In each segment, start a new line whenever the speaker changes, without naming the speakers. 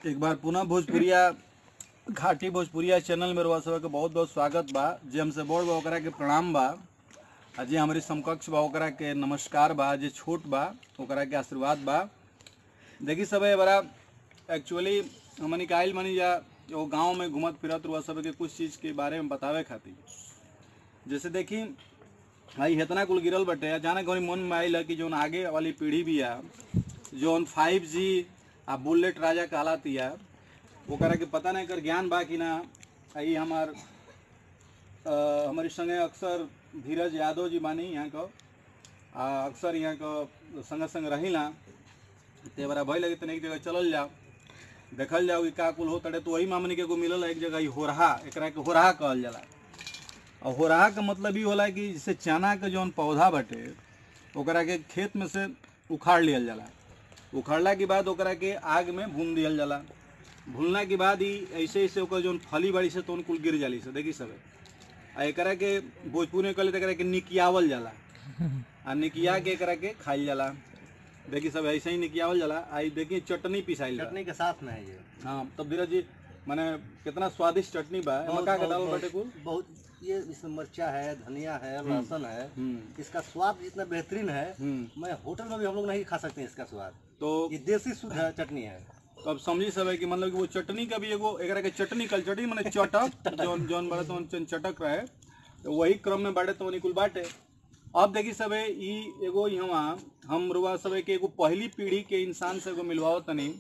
एक बार पुनः भोजपुरिया घाटी भोजपुरिया चैनल में रउआ सबके बहुत बहुत स्वागत बा जे हमसे बड़ बा ओकरा के प्रणाम बा आ जे हमारी समकक्ष बा ओकरा के नमस्कार बा जे छोट बा ओकरा के आशीर्वाद बा देखी सब बड़ा एक्चुअली हमनी के आइल मनी जा वो गांव में घूमत फिरत रउआ सबके कुछ चीज़ के बारे में बतावे खातिर जैसे देखी भाई इतना कुल गिरल बटे जाने कहीं मन में आइल है कि जौन आगे वाली पीढ़ी भी है जौन फाइव जी आ बुलेट राजा कहलातिया ओकरा के पता नहीं कर ज्ञान बा कि ना आई हमार अ, हमारी संगे अक्सर धीरज यादव जी बानी यहाँ को आ अक्सर यहाँ को संग संग रहिला ते बरा भय लगे तने एक जगह चलल जाओ देखल जाओ कि का कुल हो तड़े तो वही मामनी के एगो मिलल है एक जगह ई होरहा एकरा के होरहा कहल जाला और होरहा का मतलब ई होला कि जैसे चना के जौन पौधा बटे ओकरा के खेत में से उखाड़ लियल जाला उखाड़ला के बाद ओकरा के आग में भून दियल जाला भूनला के बाद ही ऐसे ऐसे ओकर जौन फली बाड़ी से तो कुल गिर जाली से देखी सब आ एकरा के भोजपुर में कहले त एकरा के निकियावल जाला आ निकिया के एकरा के खाइल जाला देखी सब ऐसे ही निकियावल जाला आई देखी चटनी पिसाइल जाला
चटनी के साथ में है ये
हाँ तब धीरज जी माने कितना स्वादिष्ट चटनी बा एमे का का डालल बाटे कुल
बहुत ये इसमें मिर्चा है धनिया है लहसुन है
हम्म
इसका स्वाद इतना बेहतरीन है
हम्म
मैं होटल में भी हम लोग नहीं खा सकते हैं इसका स्वाद
तो
ये देसी शुद्ध है चटनी है
तो अब समझी सब है कि मतलब कि वो चटनी का भी एगो एकरा के चटनी कल चटनी माने चटक जौन जौन बड़े तो चन चटक रहे तो वही क्रम में बाटे तो निकुल बाटे अब देखी सब है ई एगो यहाँ हम रुआ सब है कि एगो पहली पीढ़ी के इंसान से एगो मिलवाओ तनी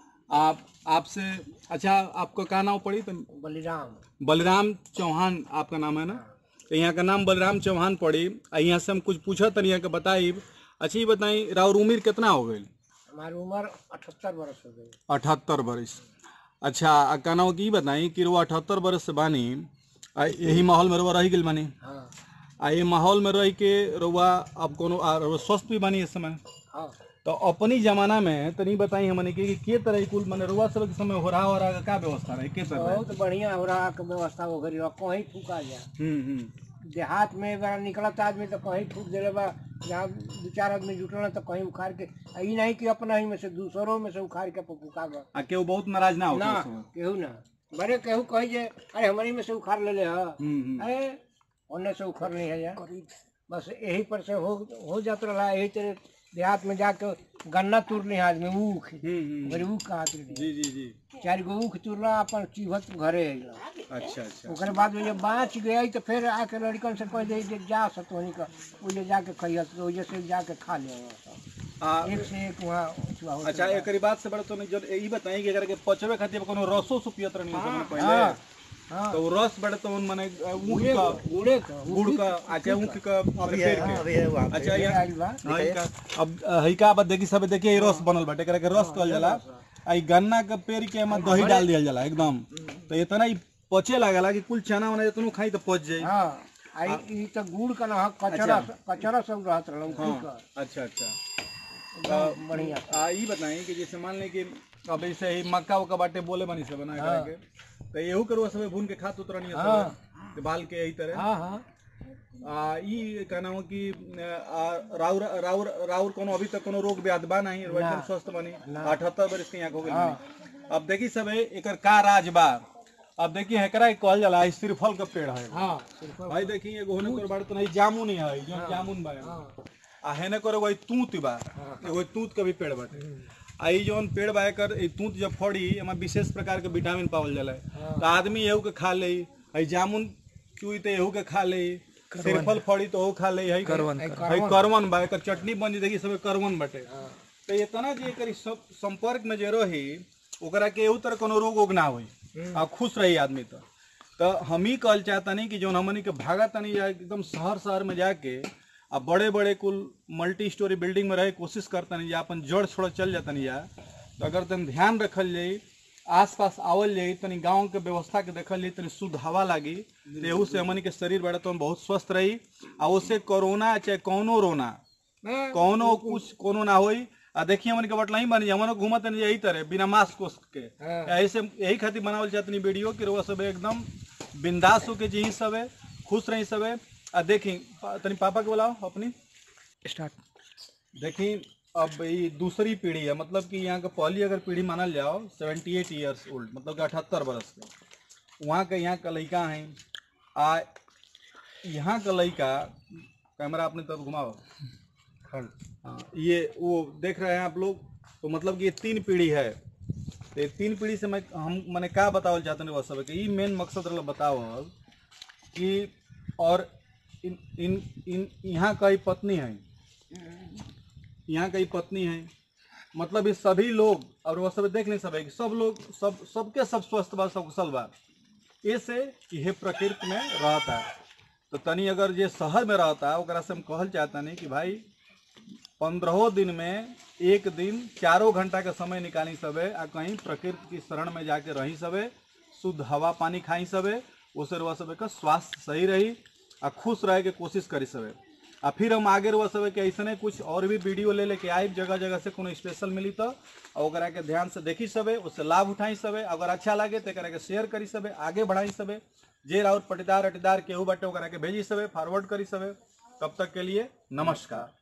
आप आपसे अच्छा आपका का नाम पड़ी तो
बलिराम
बलराम चौहान आपका नाम है ना तो यहाँ का नाम बलराम चौहान पड़ी आ यहाँ से हम कुछ पूछा तनी यहाँ के बताई अच्छी बताई राउर उम्र कितना हो गई
हमारी उम्र अठहत्तर वर्ष हो गई
अठहत्तर बरस अच्छा आ कहना की बताई कि रुआ अठहत्तर बरस से बानी आ यही माहौल में रुआ रह गेल बानी
हाँ
आ ये माहौल में रह के रुआ अब कोनो आ रुआ स्वस्थ भी बानी इस समय
हाँ
तो अपनी जमाना में तनी बताई हमने कि के तरह कुल माने रुआ सब के समय हो रहा हो रहा का व्यवस्था रहे के तरह
बहुत बढ़िया हो रहा के व्यवस्था हो गई कहीं फूका जाए
हम्म हम्म
देहात में बड़ा निकलत आदमी तो कहीं फूक देले बा जहाँ दो चार आदमी जुटल तो कहीं उखाड़ के आ ई नहीं कि अपना ही में से दूसरों में से उखाड़ के फूका बा
आ केहू बहुत नाराज ना
ना
होता उस समय
केहू ना बड़े केहू कही जे अरे हमारी में से उखाड़ ले ले हा
हम्म हम्म
अरे ओने से उखड़ नहीं है यार बस यही पर से हो हो जात रहा यही तरह देहात में जाके गन्ना तुर ली आदमी ऊख
हम्म हम्म
बड़ी ऊख कहा तुर
जी जी जी
चार गो ऊख तुरला अपन चिवत घरे अइला
अच्छा अच्छा
ओकरे बाद में जब बाँच गया तो फिर आके लड़कन से कह दे जे जा सतोनी का ओजे जाके खइयत तो ओजे से जाके खा ले
आ
एक से एक वहाँ उचवा होत
अच्छा
रहा।
एकरी बात से बड़ा तो नहीं जब ई बताई कि अगर के पचवे खातिर कोनो रसो सु पियत रहनी
हाँ,
पहले
हाँ, हाँ
तो रस बड़े तो उन माने ऊख
गुड़े
का
का गुड़े का
गुड़ का अच्छा ऊख का पेड़ के अच्छा
ये
ये
आइल बा
हाँ, इनका अब हई का बात देखी सब देखिए ये रस बनल बाटे एकरा के रस कहल जाला आ ई गन्ना के पेड़ के एमा दही डाल दियल जाला एकदम तो इतना ई पचे लागला कि कुल चना वना इतनो खाई तो पच जाई
हाँ आई ई तो गुड़ का ना कचरा कचरा सब रहत रहल ऊखी का
अच्छा अच्छा
एकदम बढ़िया
आ ई बताई कि जैसे मान लें कि अब ऐसे ही मक्का उक्का बाटे बोले बनी से बना
हाँ।
के तो एहू करो सब भून के खात उतरनी है
हाँ।
सब बाल के यही तरह
हाँ हाँ
आ ई कहना हो कि आ, राउर राउर राउर कोनो अभी तक कोनो रोग व्याध बा नहीं एकदम स्वस्थ बनी अठहत्तर बरस के यहाँ हो गई बनी। अब देखी सब है एकर का राज बा अब देखी एकरा के कहल जाला ई श्रीफल का पेड़ है
हाँ सिर्फ
भाई देखी एगो होने कर बाड़ तो नहीं जामुन ही है जो जामुन बा
हाँ
आ हेने करे वही तूत बा एगो तूत का भी पेड़ बाटे आ ई जौन पेड़ बा एकर ई तूत जब फड़ी एमा विशेष प्रकार के विटामिन पावल जाला तो आदमी एहू के खा ले हई जामुन चुई तो एहू के खा ले सिरफल फड़ी तो ओहू खा ले हई करवन हई करवन बा एकर चटनी बन जी देखी सब करवन बाटे तो इतना जे एकर सब संपर्क में जे रही ओकरा के एहू तरह कोनो रोग ओग ना होई आ खुश रही आदमी तो तो हम ही कहल चाहतनी कि जौन हमनी के भागा तनी या एकदम शहर शहर में जाके आ बड़े बड़े कुल मल्टी स्टोरी बिल्डिंग में रहे कोशिश करतनी या अपन जड़ छोड़ चल जातनी या तो अगर तनी ध्यान रखल जाई आस पास आवल जाई तनी गांव के व्यवस्था के देखल जाई तनी शुद्ध हवा लागी तो एहू से हमनी के शरीर बड़ा तो बहुत स्वस्थ रही आ उससे कोरोना चाहे कौनो रोना कौनो कुछ कोनो ना होई आ देखिए हमन के बटला ही बनी हमन घूमत नहीं यही तरह बिना मास्क उस्क के
हाँ।
ऐसे यही खातिर बनावल चाहतनी वीडियो कि रउआ सब एकदम बिंदास होके जी सब है खुश रही सब है आ देखी पा- तनी पापा के बुलाओ अपनी
स्टार्ट
देखी अब ये दूसरी पीढ़ी है मतलब कि यहाँ का पहली अगर पीढ़ी मानल जाओ सेवेंटी एट ईयर्स ओल्ड मतलब कि अठहत्तर बरस के वहाँ के यहाँ का लड़का हैं आ यहाँ का लड़का कैमरा अपने तरफ घुमाओ हाँ ये वो देख रहे हैं आप लोग तो मतलब कि ये तीन पीढ़ी है तो ये तीन पीढ़ी से मैं हम मैंने का बतावल चाहते हैं वह सब कि ये मेन मकसद रहा बताओ कि और इन इन इन यहाँ कई पत्नी है यहाँ कई पत्नी है मतलब ये सभी लोग और वह सब देख नहीं सब कि सब लोग सब सबके सब स्वस्थ बा सब कुशल बा ऐसे यह प्रकृति में रहता है तो तनी अगर ये शहर में रहता है ओकरा से हम कहल चाहता नहीं कि भाई पंद्रहों दिन में एक दिन चारों घंटा का समय निकाली सबे आ कहीं प्रकृति की शरण में जाके रही सबे शुद्ध हवा पानी खाई सबे उससे रह सबे का स्वास्थ्य सही रही आ खुश रहे के कोशिश करी सबे आ फिर हम आगे रह सबे कि ऐसने कुछ और भी वीडियो ले लेके आए जगह जगह से कोनो स्पेशल मिली तो आ ओकरा के ध्यान से देखी सबे उससे लाभ उठाई सबे अगर अच्छा लगे तो एकरा के शेयर करी सबे आगे बढ़ाई सबे जे राउर पटीदार अटीदार केहू बाटे ओकरा के भेजी सबे फॉरवर्ड करी सबे तब तक के लिए नमस्कार